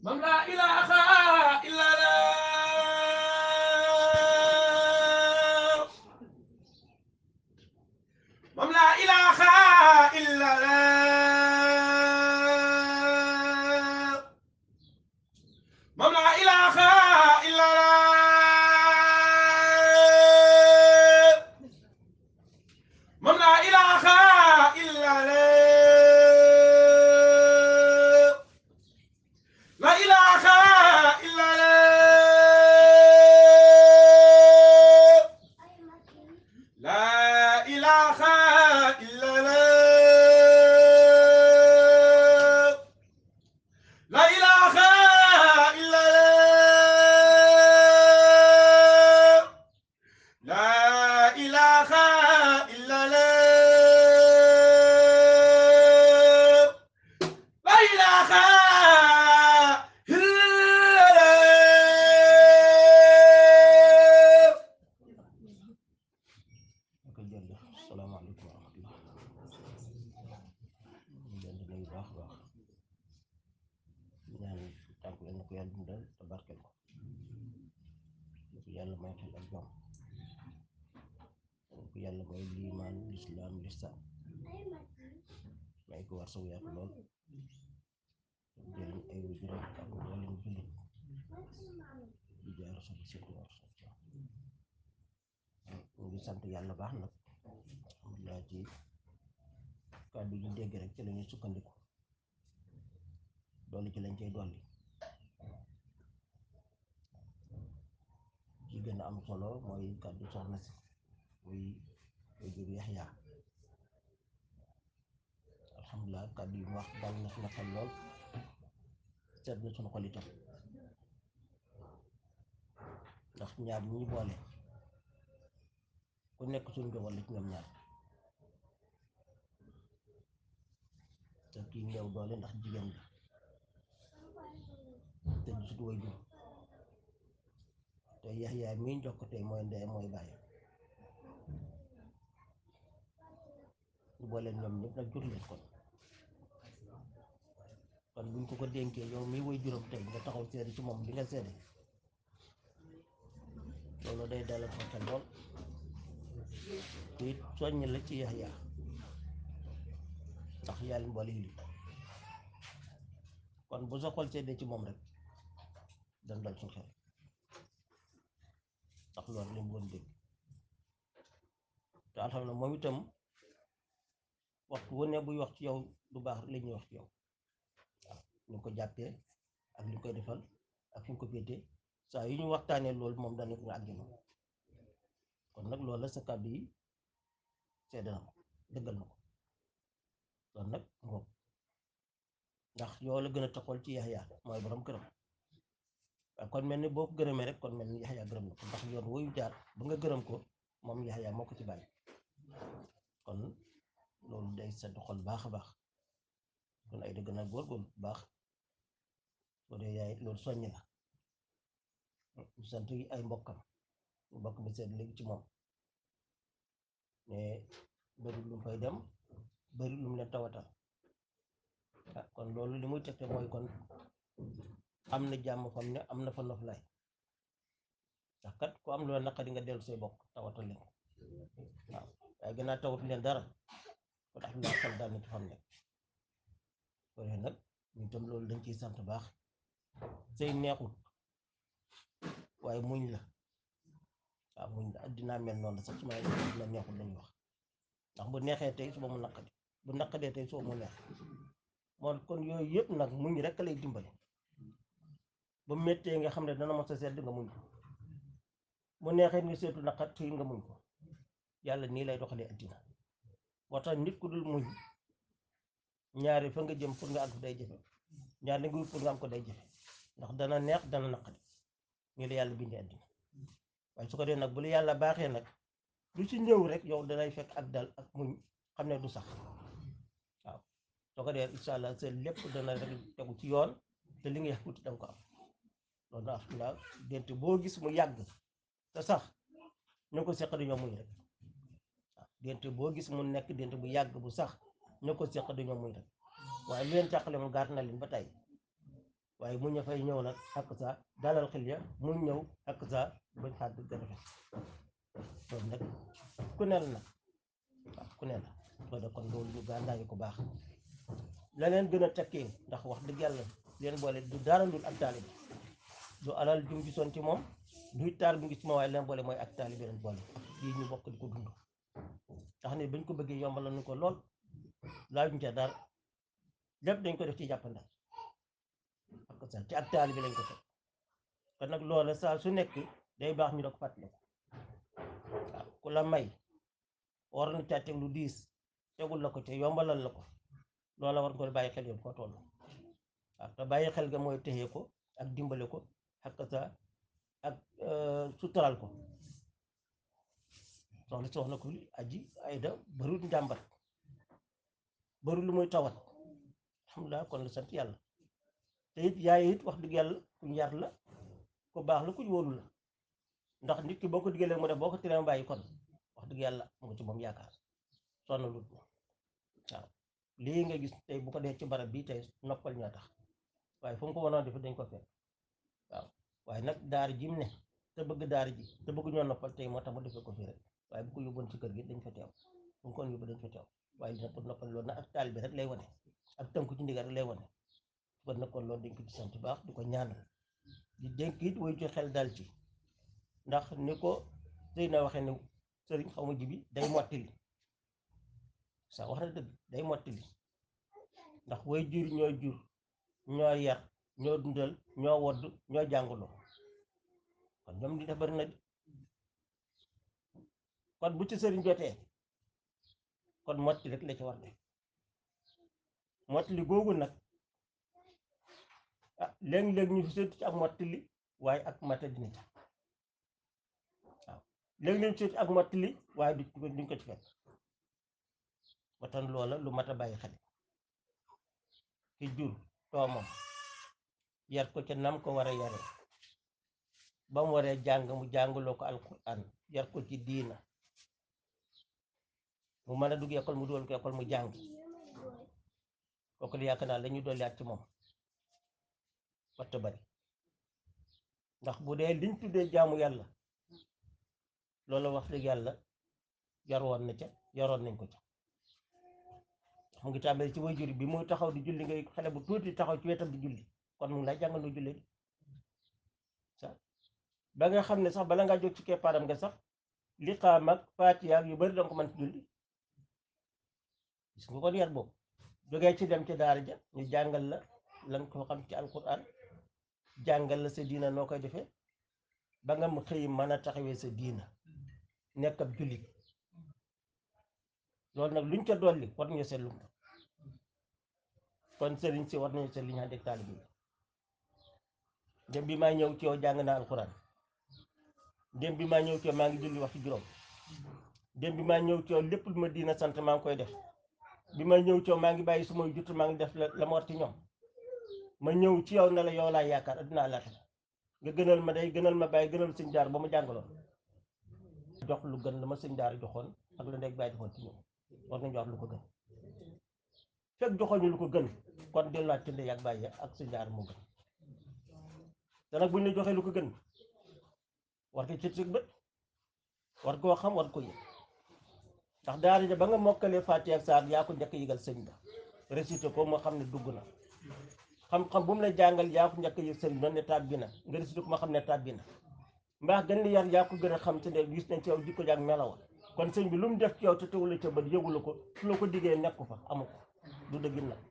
moom laa ilaaha illallah moom laa ilaaha illallah moom laa ilaaha illallah moom laa ilaaha illallah la ilaha illallah la ilaha illallah la ilaha illallah la ilaha illallah la ilaha illallah ok jërëjëf salaamaaleykum wa rahmatullah ñu leen di nuyu baax a baax ñaan tànk yal na ko yàlla dundal te barkeel ko na ko yàlla may xel ak jom na ko yàlla may liimaan lislaam lislaam may ko war saw yaatu lool jëriñ ay waajuram ak mboolem jullit di jaar sama sëriñ war ñu ngi sant yàlla baax nag alhamdulilah ci kàddu yi dégg rek ci la ñuy sukkandiku dolli ci lañ cay dolli ci gën a am solo mooy kàddu soxna si muy koy jur Yaxya alhamdulilah kàddu yi mu wax dal na suma xel lool seet na sunu xol itam ndax ñaar ñi ñu boole ku nekk suñu njaboot la ci ñoom ñaar te kii néew doole ndax jigéen la te du sutu way jur te Yaxya mii jox ko tey mooy ndey mooy bàyyi ñu boole ñoom ñëpp nag jur leen kon kon buñ ko ko dénkee yow mii way juróom tey nga taxaw seede ci moom li nga seede loolu day dalal ko xel lool te it soññ la ci Yaxya ndax yàlla mboole yi kon bu sa xol seddee ci moom rek dana dal suñ xel ndax loolu lañ doon dégg te alhamdulilah moom itam waxtu wu ne buy wax ci yow lu baax la ñuy wax ci yow waaw ñu ko jàppee ak li ñu koy defal ak fi ñu ko féetee saa yu ñu waxtaanee loolu moom dana nga àggina kon nag loolu la sa kàddu yi seede na ko dëggal na ko kon nag ngoog ndax yow la gën a taxawal ci Yaxya mooy borom këram waaye kon mel ni boo ko gërëmee rek kon mel ni Yaxya gërëm na ko ndax yoon woyu jaar ba nga gërëm ko moom Yaxya moo ko ci bàyyi kon loolu day sedd xol baax a baax kon ay dëgg na góorgóorlu bu baax soo dee yaay loolu soññ la ñu sant yi ay mbokkam mbokk bi seet léegi ci moom mais bëri lu mu fay dem bëri lu mu leen tawatal ah kon loolu li muy tegte mooy kon am na jàmm fam ne am na fa noflaay ndax kat ku am loo naqari nga dellu say bokk tawatal leen waaw waaye gën a tawat leen dara ko tax laa xel daal na ci fam ne koy nag ñu tam loolu dañ ciy sant baax sëy neexut waaye muñ la waaw muñ la addinaa mel noonu la sax su ma dina neexut lañuy wax ndax bu neexee tey suba mu naqadi bu naqadee tey suba mu neex moo kon yooyu yëpp nag muñ rek lay dimbali ba méttee nga xam ne dana mos a sedd nga muñ ko bu neexee nga seetu naqat fii nga muñ ko yàlla nii lay doxalee addina moo tax nit ku dul muñ ñaari fa nga jëm pour nga àgg day jafe ñaar li nga wut pour nga am ko day jafe ndax dana neex dana naqadi nii la yàlla bindee addina waaye su ko dee nag bu la yàlla baaxee nag lu ci ñëw rek yow danay fekk ak dal ak muñ xam ne du sax waaw soo ko dee incha allah seen lépp dana rek tegu ci yoon te li nga yàquti danga ko am loolu na alhamdulilah dente boo gis mu yàgg te sax ñu ko seq dañoo muñ rek waaw dente boo gis mu nekk dente bu yàgg bu sax ñu ko seq dañoo muñ rek waaye lu leen càqale mu gaat na leen ba tey waaye mu ña fay ñëw nag ak sa dalal xel ya mu ñëw ak sa bañ xaar di gën a loolu nag ku ne la nag waaw ku ne la loolu kon loolu ñu gàndaañu ko baax la leen gën a tekkee ndax wax dëgg yàlla leen boole du dara dul ak taalibe du alal jum gisoon ci moom duy taar bu ngi ci moom waaye leen boole mooy ak taalibe leen boole lii ñu bokk di ko dund tax ne bañ ko bëggee yombal nañu ko lool laajuñ ca dara lépp dañ ko def ci jàppandal ak sa ci ak taalibe lañ ko teg kon nag loola saa su nekk day baax ñu da ko fàttali ko waaw ku la may war na caa teg lu diis tegul la ko ca yombalal la ko loola war nga ko bàyyi xel yow foo toll waaw te bàyyi xel ga mooy téye ko ak dimbale ko ak sa ak sutural ko soxna soxna ko aji ayda barut njàmbat barut lu muy tawat alhamdulilah kon la sant yàlla te it yaay it wax dëgg yàlla kuñ yar la ku baax la kuñ wóolu la ndax nit ki boo ko diggalee mu def boo ko teree mu bàyyi kon wax dëgg yàlla mu nga ci moom yaakaar sonn lut waaw lii nga gis tey bu ko dee ci barab bii tey noppal ñoo tax waaye fu mu ko mënoon def dañ ko fekk waaw waaye nag daara ji mu ne te bëgg daara ji te bëgg ñoo noppal tey moo tax mu defee ko fii rek waaye bu ko yóbboon ci kër gi dañ fa teew bu mu ko yóbbu dañ fa teew waaye dina pour noppal loolu nag ak taal bi rek lay wane ak tënku ci ndigal rek lay wane kon nag kon loolu dañ ko ci sant baax di ko ñaanal di dénk it way ci xel dal ci ndax ni ko sëy na waxee ne sëriñ xaw ma ji bi day mottali sax wax na dëgg day mottali ndax way jur ñoo jur ñoo yar ñoo dundal ñoo wodd ñoo jànguloo kon ñoom di def bari na di kon bu ci sëriñ jotee kon mottali rek la ci war de mottali googu nag ah léeg-léeg ñu fi seetu ci ak mottali waaye ak mata dina ci waaw léeg-léeg ñu seetu ak mottali waaye du duñ ko ci fekk ba tan loola lu mat a bàyyi xel ki jur doomam yar ko ca nam ko war a yare ba mu waree jàng mu jàngaloo ko alquran yar ko ci diina mu mën a dugg école mu dugal ko école mu jàng kooku la yaakaar naa la ñuy dolliwaat ci moom waxta bari ndax bu dee liñ tuddee jaamu yàlla loolu wax dëgg yàlla yaroon na ca yaroon nañ ko ca mu ngi tàmbali ci waajur bi muy taxaw di julli ngay xale bu tuuti taxaw ci wetam di julli kon mu ngi lay jàngal nu julli di sax ba nga xam ne sax bala ngaa jóg ci keppaaram nga sax li xaam ak faatiha ak yu bari danga ko mën ci julli gis nga kon yar boobu jógee ci dem ci daara ja ñu jàngal la lan ko xam ci alquran jàngal la sa diina noo koy defee ba nga mu xëy mën a taxawee sa diina nekk ab jullit loolu nag luñ ca dolli war nañu seetlu kon sëriñ si war nañu seet li ñu ànd ak taalibe bi dem bi maa ñëw ci yow jàng naa alquran dem bi maa ñëw ci yow maa ngi julli waxtu juróom dem bi maa ñëw ci yow lépp lu ma diina sant maa ngi koy def bi ma ñëw ci yow maa ngi bàyyi su may jut maa ngi def la la ma war ci ñoom ma ñëw ci yow ne la yow laa yaakaar adduna àllaaxira nga gënal ma day gënal ma bàyyi gënal sëñ jaar ba ma jàngaloon jox lu gën la ma sëñ daar joxoon ak la ndeg bàyyi joxoon ci ñoom war nañu wax lu ko gën fekk joxoñu lu ko gën kon delluwaat ci ndey ak bàyyi ak sëñ jaar moo gën te nag buñ la joxee lu ko gën war ko ci ci bët war koo xam war ko yëg ndax daara ja ba nga mokkalee Faatiha ak saar yaa ko njëkk yëgal sëñ ba récité ko moo xam ne dugg na xam-xam bu mu la jàngal yaa ko njëkk yëg sëñ ba ne tàbbi na nga récité ko ma xam ne tàbbi na mbaax gën li yar yaa ko gën a xam te ne gis nañ ci yow jikko jaag melawa kon sëñ bi lu mu def ci yow te teewul la ca bët yëgula ko su la ko diggee nekku fa amu ko du dëggin la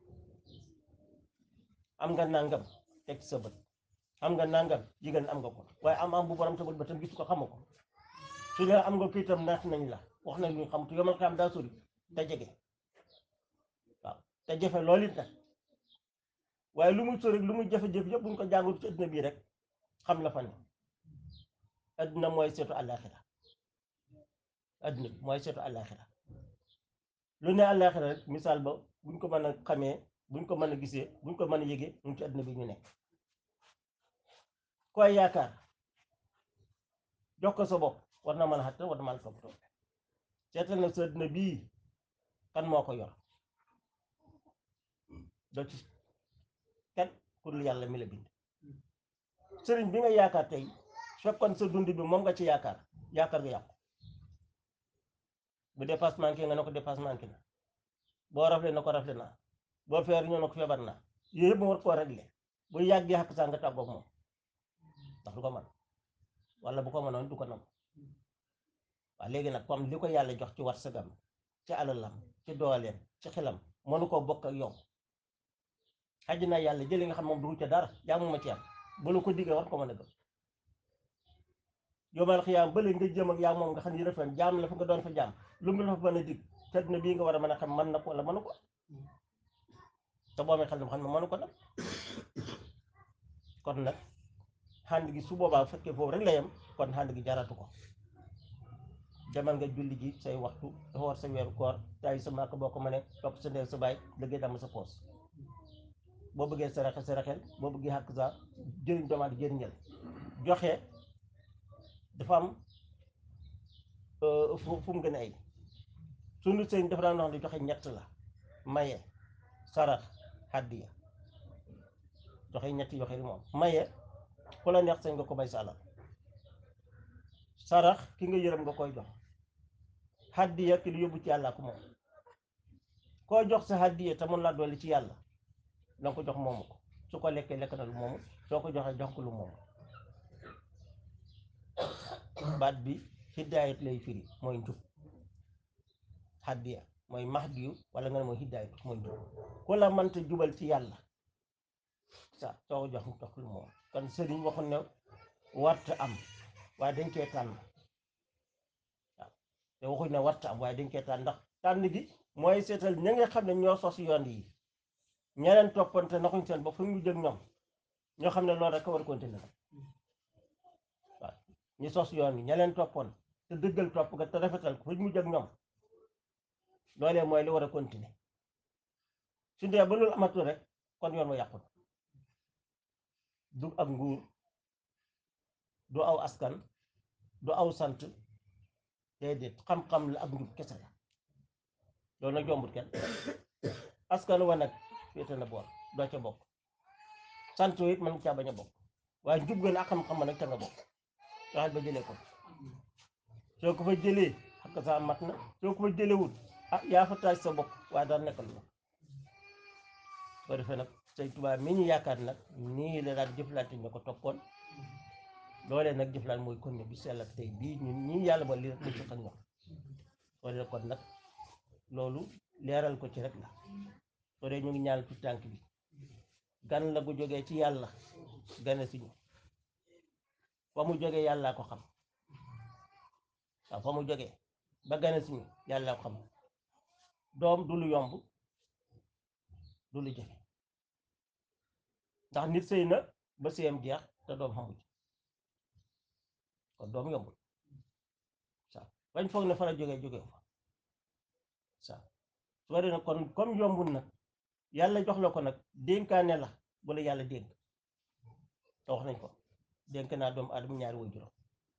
am nga nangam teg sa bët am nga nangam jigéen am nga ko waaye am am bu borom te bët ba tam gis ko xamu ko su ne am nga ko itam naat nañ la wax nañ ñu xam te yomal xam daa sori te jege waaw te jafe loolu it nag waaye lu muy sori lu muy jafe-jafe yëpp buñ ko jàngut ci adduna bii rek xam la fa ne adduna mooy seetu àllaaxira adduna bi mooy seetu àllaaxira lu ne àllaaxira rek misaal ba buñ ko mën a xamee buñ ko mën a gisee buñ ko mën a yëgee mu ci adduna bi ñu nekk koy yaakaar jox ko sa bopp war na mën a xatta war na mën a toppatoo seetal na sa adduna bii kan moo ko yor doo ci kenn pour lu yàlla mi la bind sëriñ bi nga yaakaar tey fekkoon sa dund bi moom nga ci yaakaar yaakaar nga yàqu bu dépasse manqué nga ne ko dépasse manqué na boo rafle na ko rafle naa boo feer ñoo na ko feebar naa yooyu yëpp mu war koo réglé bu yàggee xakk saa nga tàggoog moom ndax du ko man wala bu ko mënoon du ko nam waaw léegi nag comme li ko yàlla jox ci warsagam ci alalam ci dooleem ci xelam mënu koo bokk ak yow xaj na yàlla jëli nga xam moom du ca dara jaamu ma ci am bu la ko diggee war ko mën a gëm yomal xiyaam bële nga jëm ak yaa moom nga xam ne rafet jaam la fa nga doon fa jaam lu mu la fa mën a dig te dina bii nga war a mën a xam mën na ko wala mënu ko te boo amee xel xam ne mënu ko nag kon nag xànd gi su boobaa fekkee foofu rek la yem kon xànd gi jaratu ko demal nga julli ji say waxtu dafa war sa weeru koor tay sa màkk boo ko mënee topp sa ndeel sa baay liggéey dama sa poos boo bëggee saraxe saraxel boo bëggee xàkk sa jëriñ doomaat jëriñal joxe dafa am fu fu mu gën a ay sunu sëñ dafa daan wax ne joxe ñett la maye sarax hàddiya joxe ñetti joxe li moom maye ku la neex sañ nga ko may sa alal sarax ki nga yërëm nga koy jox hàddiya ki lu yóbbu ci yàlla ko moom koo jox sa hàddiya te mun laa dolli ci yàlla danga ko jox moomu ko su ko lekkee lekk na lu moomu soo ko joxee jox ko lu moomu baat bi hidaayat lay firi mooy njub hàddiya mooy mahdiyu wala nga ne mooy hidaayat mooy njub ku la mënta jubal ci yàlla sa soo ko jox jox lu moom kon sëriñ waxoon ne warta am waaye dañ koy tànn waaw te waxuñ ne warta am waaye dañ koy tànn ndax tànn gi mooy seetal ña nga xam ne ñoo sos yoon yi ñeneen toppante naxuñ seen bopp fu ñu jëg ñoom ñoo xam ne loolu rek a war a continuer waaw ñu sos yoon yi ña leen toppoon te dëggal topp nga te rafetal ko fu ñu jëg ñoom loolee mooy li war a continuer su dee ba loolu amatul rek kon yoon wa yàqu du ak nguur du aw askan du aw sant déedéet xam-xam la ak njub kese la loolu nag jombut kenn askan wa nag féete na boor doo ca bokk sant it mën nga caa bañ a bokk waaye njub gën ak xam-xam nag ca nga bokk waxal ba jëlee ko soo ko fa jëlee xakk sa mat na soo ko fa jëlewut ah yaa fa taaj sa bopp waaye dara nekkal la soo defee nag sëñ Tuubaa mi ñu yaakaar nag nii la daan jëflante ñu ko toppoon loolee nag jëflante mooy kon ne bi sell ak tey bii ñun ñii yàlla ba lii rek lu ci xam ñoom soo dee kon nag loolu leeral ko ci rek la soo dee ñu ngi ñaan ci tànk bi gan la gu jógee ci yàlla gane si ñu fa mu jógee yàllaa ko xam waaw fa mu jógee ba gane si ñu yàllaa ko xam doom du lu yomb du lu jafe ndax nit sëy na ba sëyam jeex te doom xamu ci kon doom yombul sa bañ foog ne fa la jógee jógee fa sa su waree nag kon comme yombul nag yàlla jox la ko nag dénkaane la bu la yàlla dénk te wax nañ ko dénk naa doomu aadama ñaari way juróom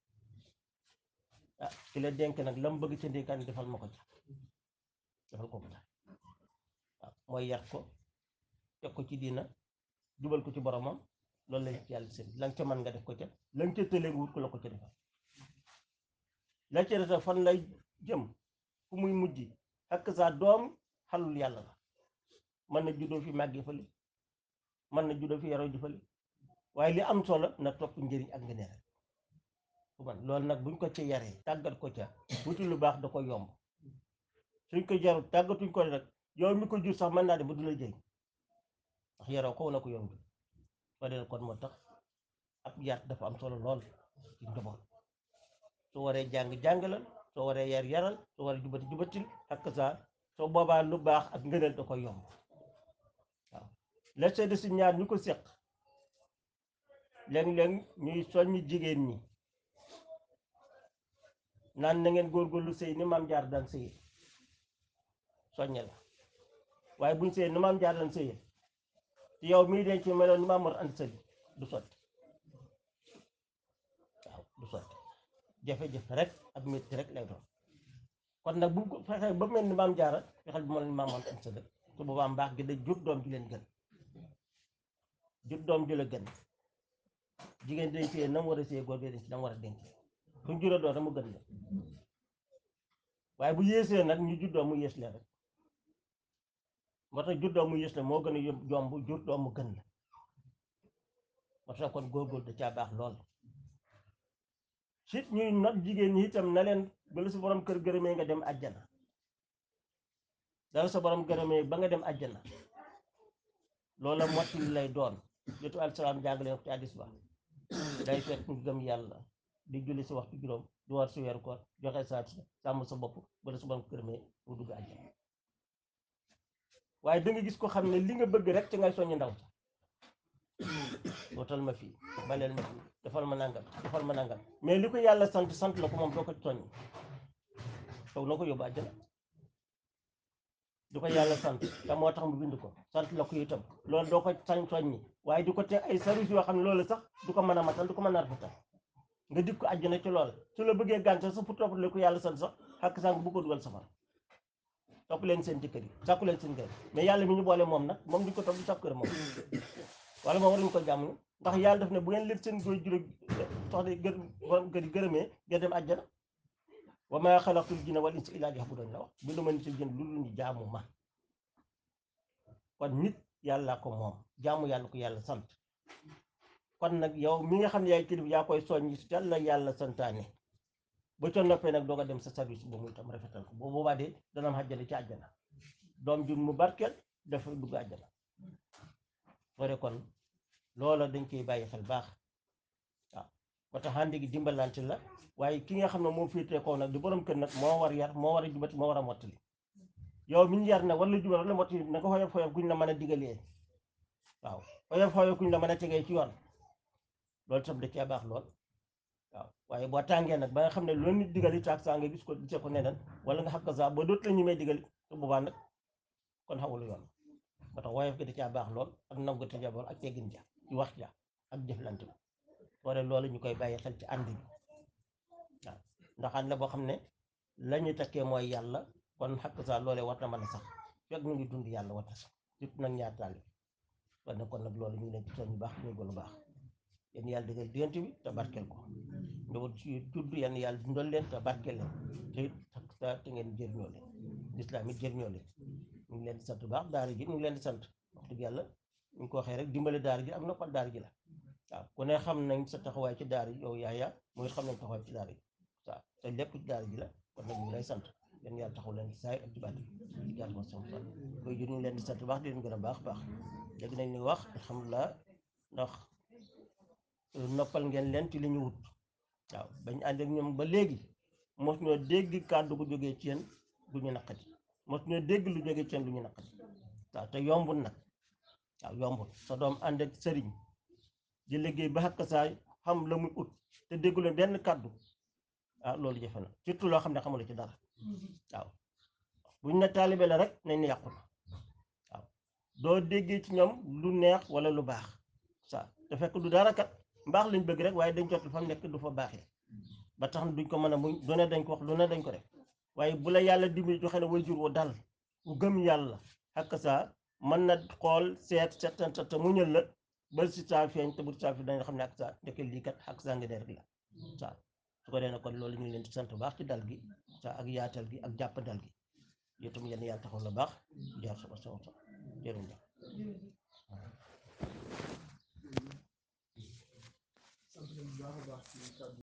ah ki la dénk nag la mu bëgg ca dénkaane defal ma ko ca defal ko ko ca waaw mooy yar ko teg ko ci diina jubal ko ci boromam loolu lañ ci yàlla seen la nga ca mën nga def ko ca la nga ca tëlee nga wut ko la ko ca defal la ca def fan lay jëm fu muy mujj ak sa doom xalul yàlla la mën na juddoo fi màggee fële mën na juddoo fi yaroo ji fële waaye li am solo na topp njëriñ ak ngëneel rek fu man loolu nag buñ ko ca yaree tàggat ko ca wuti lu baax da ko yomb suñ ko jarul tàggatuñ ko rek yow mi ko jur sax mën naa dem ba du la jëriñ ndax yaroo ko na ko yomb soo dee kon moo tax ab yar dafa am solo lool ci njaboot soo waree jàng jàngalal soo waree yar yaral soo waree jubati jubatil ak sa soo boobaa lu baax ak ngëneel da koy yomb waaw la seede si ñaar ñu ko seq léeg-léeg ñuy soññ jigéen ñi naan na ngeen góorgóorlu sëy ni maam jaar daan sëyee soññe la waaye buñ sëyee ni maam jaar daan sëyee te yow mii denc meloon ni maam war andi sëli du sotti waaw du sotti jafe-jafe rek ak métti rek lay doon kon nag bu ko fexee ba mel ni maam jaara fexeel bu mel ni maam war andi sëli su boobaa mbaax gi day jur doom ji leen gën jur doom ju la gën jigéen day téye na mu war a téye góor day denc na mu war a denc fu ñu jura doon rek mu gën la waaye bu yéesee nag ñu jur doom mu yées leen rek moo tax jur doom mu yées la moo gën a yomb jomb jur doom mu gën la moo tax kon góorgóor da caa baax lool sit ñuy not jigéen ñi itam na leen bala sa borom kër gërëmee nga dem àjjana dala sa borom gërëmee ba nga dem àjjana loola mottali lay doon jotu alsalaam jàng leen ko ci hadiis ba day fekk nga gëm yàlla di julli si waxtu juróom di war si weeru koor joxe saat sàmm sa bopp bala sa borom gërëmee mu dugg àjjana waaye da nga gis ko xam ne li nga bëgg rek ci ngay soññ ndaw sa wootal ma fii baleel ma fii defal ma nangam defal ma nangam mais li ko yàlla sant sant la ko moom doo ko soññ taw na ko yóbbu àjjana du ko yàlla sant te moo tax mu bind ko sant la ko itam loolu doo ko sañ soññi waaye di ko teg ay service yoo xam ne loolu sax du ko mën a matal du ko mën a rafetal nga dig ko àjjana ci loolu su la bëggee gàncax sax pour topp la ko yàlla sant sax xàq sànq bu ko dugal safara topp leen seen jëkkër yi sàkku leen seen kër mais yàlla mi ñu boole moom nag moom duñ ko topp di sàkku kër moom wala moom waruñu ko jàmm ndax yàlla daf ne bu ngeen lépp seen góor juróom soxna gër borom kër yi gërëmee ngeen dem àjjana wa maa xalaqtul jinna wal insa illaa liya'buduun la wax bi lu ma nit jën lu ñu jaamu ma kon nit yàlla ko moom jaamu yàlla ko yàlla sant kon nag yow mi nga xam ne yaay kilifa yaa koy soññi si la yàlla santaane ba ca noppee nag doo ko dem sa service ba muy tam rafetal ko boobu boobaa de dana am àjjana ci àjjana doom jun mu barkeel dafa dugg àjjana fore kon loola dañ koy bàyyi xel baax waaw ba tax ànd gi dimbalante la waaye ki nga xam ne moo féetee kaw nag di borom kër nag moo war yar moo war a jubati moo war a mottali yow mi ñu yar nag wala jubal wala mottali na nga xoyof xoyof guñ la mën a digalee waaw xoyof xoyof guñ la mën a tegee ci yoon loolu tam da cee baax lool waaw waaye boo tàngee nag ba nga xam ne loolu nit digali taag saa nga gis ko gisee ko neneen wala nga xam ko saa ba dootu la ñu may digali te boobaa nag kon xawul yoon ba tax woyof gi da caa baax lool ak nangu te jaboon ak teggin ja ci wax ja ak jëflante bi wala loolu ñu koy bàyyi xel ci ànd bi waaw ndax ànd la boo xam ne la ñu takkee mooy yàlla kon xakk saa loolee war na mën a sax fekk ñu ngi dund yàlla war na sax surtout nag ñaar taal bi kon nag kon nag loolu ñu ngi leen ci soñ bu baax ñu gën a baax yéen yàlla dëggal diggante bi te barkeel ko njaboot ci judd yenn yàlla dundal leen te barkeel leen te it xakk saa te ngeen jëriñoo leen lislaam it jëriñoo leen ñu ngi leen di sant bu baax daara ji ñu ngi leen di sant wax dëgg yàlla ñu ko waxee rek dimbale daara ji ak noppal daara ji la waaw ku ne xam nañ sa taxawaay ci daara ji yow yaaya mooy xam nañ taxawaay ci daara ji waaw te lépp ci daara ji la kon nag ñu ngi lay sant yéen yàlla taxaw leen saay ak ci baat yi yàlla ko sama fan koy jur ñu ngi leen di sant bu baax di leen gën a baax baax léegi nañ ni wax alhamdulilah ndax noppal ngeen leen ci li ñu wut waaw bañ ànd ak ñoom ba léegi mos ñoo dégg kàddu gu jógee ci yéen gu ñu naqati mos ñoo dégg lu jógee ci yéen lu ñu naqati waaw te yombul nag waaw yombul sa doom ànd ak sëriñ di liggéey ba xakk saa xam la muy ut te déggu leen benn kàddu ah loolu jafe na surtout loo xam ne xamula ci dara waaw buñ ne taalibe la rek nañ ne yàqu na waaw doo déggee ci ñoom lu neex wala lu baax sa te fekk du dara kat mbaax lañ bëgg rek waaye dañ jot fa mu nekk du fa baaxee ba tax na duñ ko mën a muñ lu ne dañ ko wax lu ne dañ ko def waaye bu la yàlla dimbali joxe ne way jur wu dal bu gëm yàlla xakk saa mën na xool seet seetan te muñal la ba si saa feeñ te bu saa fi dañu xam ne ak saa ndeke lii kat ak saa ngi ne rek la saa su ko dee nag kon loolu ñu ngi leen di sant bu baax ci dal gi saa ak yaatal gi ak jàpp dal gi yow tam yenn yàlla taxaw la baax jaar sama sama sama jërëjëf sant nañu bu baax a baax ci kàddu